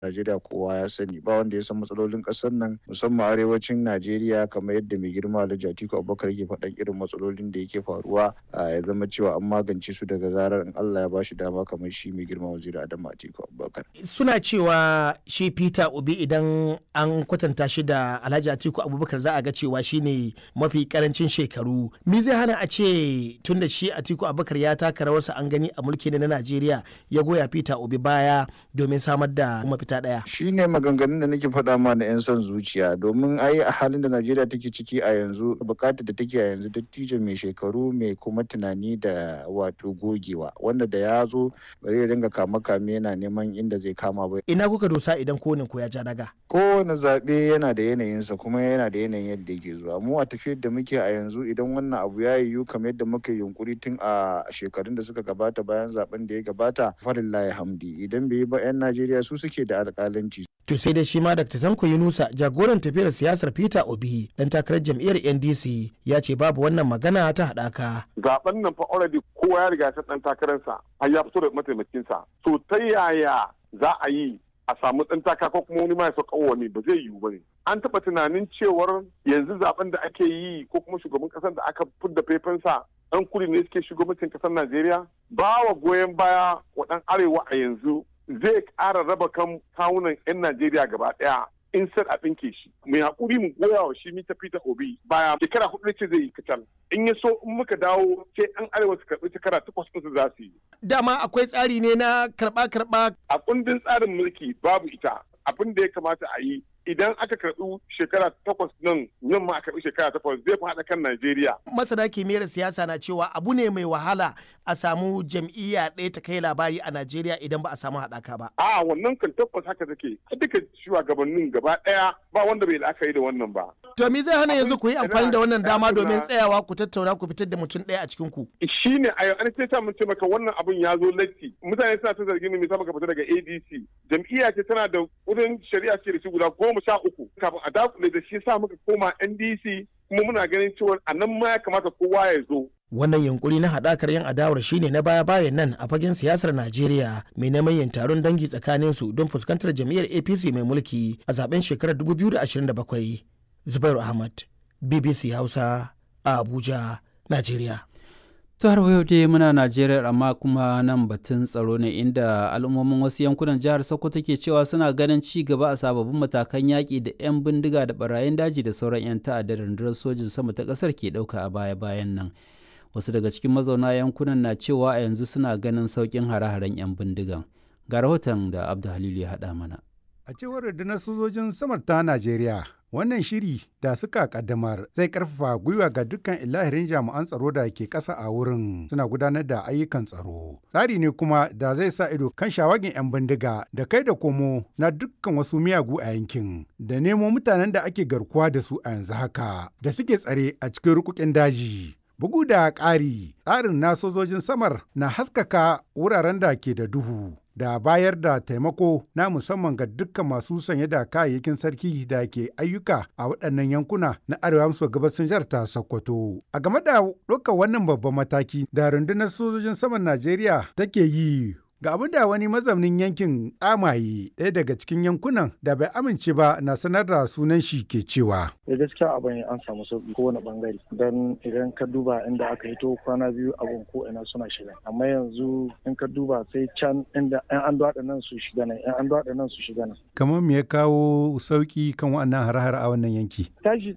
Najeriya kowa ya sani ba wanda ya san matsalolin ƙasar nan musamman arewacin Najeriya kamar yadda mai girma Alhaji Atiku Abubakar yake faɗan irin matsalolin da yake faruwa ya zama cewa an magance su daga zarar in Allah ya ba shi dama kamar shi mai girma waziri Adamu Atiku Abubakar. Suna cewa shi Peter Obi idan an kwatanta shi da Alhaji Atiku Abubakar za a ga cewa shi ne mafi karancin shekaru. Me zai hana a ce tun da shi Atiku Abubakar ya taka rawarsa an gani a mulki na Najeriya ya goya Peter Obi baya domin samar da mafita ɗaya. Shi ne maganganun da nake faɗa ma na 'yan son zuciya domin ai a halin da Najeriya take ciki a yanzu bukatar da take a yanzu dattijo mai shekaru mai kuma tunani da wato gogewa wanda da ya zo bari ya dinga kama kame yana neman inda zai kama ba. Ina kuka dosa idan kowane ko ya ja daga? Kowane zaɓe yana da yanayinsa kuma yana da yanayin yadda yake zuwa. Mu a tafiyar da muke a yanzu idan wannan abu ya yiwu kamar yadda muka yunkuri tun a shekarun da suka gabata bayan zaben da ya gabata farillahi hamdi idan bai yi ba 'yan Najeriya su suke da alƙalanci. To sai dai shi ma Dr. Tanko Yunusa jagoran tafiyar siyasar Peter Obi dan takarar jam'iyyar NDC ya ce babu wannan magana ta haɗaka. Zaben nan fa already kowa ya riga ya dan takararsa har ya fito da mataimakinsa. To ta yaya za a yi a samu ɗan taka ko kuma wani ma ya sauka wani ba zai yiwu ba ne. An taɓa tunanin cewar yanzu zaben da ake yi ko kuma shugaban ƙasar da aka fidda faifansa ɗan kudi ne suke shugabancin ƙasar Najeriya? Ba wa goyon baya wa ɗan arewa a yanzu zai ƙara raba kan kawunan 'yan Najeriya gaba ɗaya in sai a ɗinke shi. Mai haƙuri mu goya wa shi mita Peter Obi baya shekara hudu ce zai yi kacal. In ya so in muka dawo sai 'yan arewa su karɓi shekara takwas ɗinsu za su yi. Dama akwai tsari ne na karɓa-karɓa. A kundin tsarin mulki babu ita. Abin da ya kamata a yi idan aka karɓi shekara takwas nan nan ma a karɓi shekara takwas zai fi haɗa kan Najeriya. Masana kimiyyar siyasa na cewa abu ne mai wahala a samu jam'iyya ɗaya ta kai labari a Najeriya idan ba a samu haɗaka ba. A wannan kan tabbas haka take duka shugabannin gaba ɗaya ba wanda bai la'akari da wannan ba. To me zai hana yanzu ku yi amfani da wannan dama domin tsayawa ku tattauna ku fitar da mutum ɗaya a cikin ku. Shi ne a yau an sai mun ce maka wannan abun ya zo latti mutane suna ta zargin me maka fita daga ADC jam'iyya ce tana da wurin shari'a ce da shi guda goma sha uku kafin a dakule da shi sa muka koma NDC kuma muna ganin cewa a nan ma ya kamata kowa ya zo. Wannan yunkuri na haɗakar yan adawar shine na baya-bayan nan a fagen siyasar Najeriya mai neman yin taron dangi tsakanin su don fuskantar jam'iyyar APC mai mulki a zaben shekarar 2027. Zubairu Ahmad, BBC Hausa, a Abuja, Najeriya. to har yau dai muna najeriya amma kuma nan batun tsaro ne inda al'ummomin wasu yankunan jihar sokoto ke cewa suna ganin ci gaba a sababbin matakan yaƙi da 'yan bindiga da barayin daji da sauran 'yan ta'adda da rundunar sojin sama ta ƙasar ke ɗauka a baya-bayan nan wasu daga cikin mazauna yankunan na cewa a yanzu suna ganin sauƙin hare-haren 'yan bindigan ga rahoton da abdu halilu ya haɗa mana a cewar rundunar sojojin samar ta najeriya wannan shiri da suka kaddamar zai karfafa gwiwa ga dukkan ilahirin jami'an tsaro da ke ƙasa a wurin suna gudanar da ayyukan tsaro tsari ne kuma da zai sa ido kan shawagin 'yan bindiga da kai da komo na dukkan wasu miyagu a yankin da nemo mutanen da ake garkuwa da su a yanzu haka da suke tsare a cikin rukukin daji bugu da ƙari tsarin na sojojin samar na haskaka wuraren da ke da duhu da bayar da taimako na musamman ga dukkan masu sanye da kayayyakin sarki da ke ayyuka a waɗannan yankuna na arewa maso gabasin jihar ta Sokoto. A game da ɗaukar wannan babban mataki da rundunar sojojin saman Najeriya take yi Ga abin da wani mazaunin yankin tsamaye ɗaya daga cikin yankunan da bai amince ba na sanar da sunan shi ke cewa. Da gaskiya abin an samu sauki kowane bangare don idan ka duba inda aka hito kwana biyu abin ko ina suna shiga amma yanzu in ka duba sai can inda yan an daɗa nan su shiga nan yan an daɗa nan su shiga nan. Kamar me ya kawo sauki kan wannan har-har a wannan yanki? Tashi